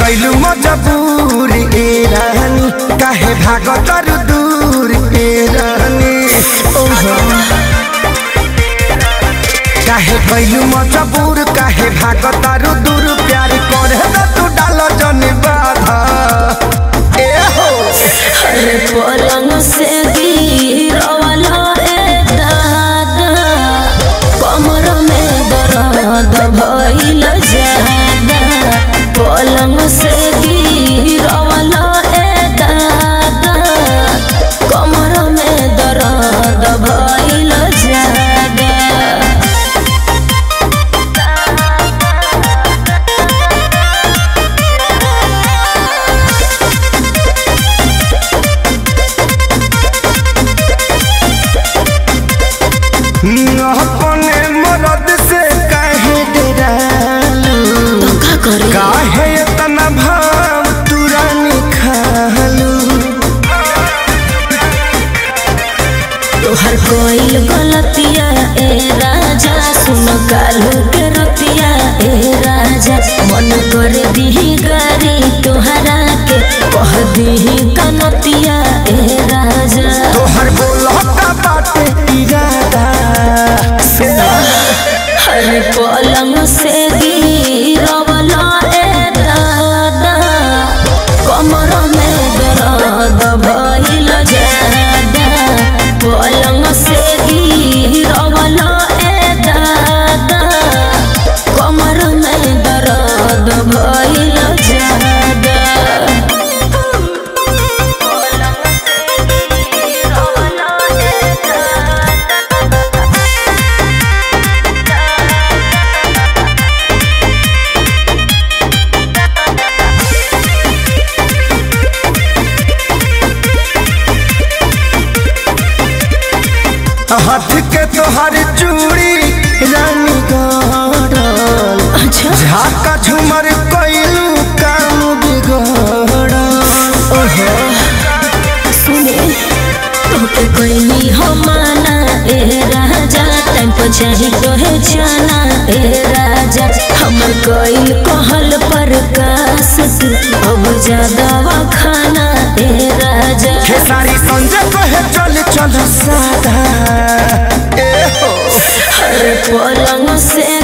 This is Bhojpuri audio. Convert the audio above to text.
कैलू मजबूर ए रानी काहे भागतर दूर ए रानी ओहो काहे कैलू मजबूर काहे भागतर दूर प्यार करे त तू डाल जन बाधा ए हो अरे पलंग से गिरवाला ए दादा कमर में दर्द भइल जादा पलंग से गिरवाला ए दादा कमर में दर्द भइल जादा अपने मरद से काहे डरालू तो का करे काहे इतना भाव तुरानी खालू तोहर कोई गलतिया ए राजा सुन कालू के रतिया ए राजा मन कर दीही गारी तोहरा के कह दीही कनतिया ए राजा तोहर बोलता बाटे इरादा हर पलंग से गिरवला ए दादा कमर में दर्द भइल जादा पलंग से गिरवला ए दादा कमर में दर्द भइल जादा पलंग से गिरवला ए दादा हाथ के तोहर चूड़ी रानी गड़ल अच्छा झाका झुमर कैलू काम बिगड़ल ओहो सुने तोके कोई हो माना ए राजा टाइम पर चाही तोहे जाना ए राजा हमर कोई कहल पर कास तू अब ज्यादा खाना ए राजा हे सारी संजय कहे चल चल सादा ए हो हर पलंग से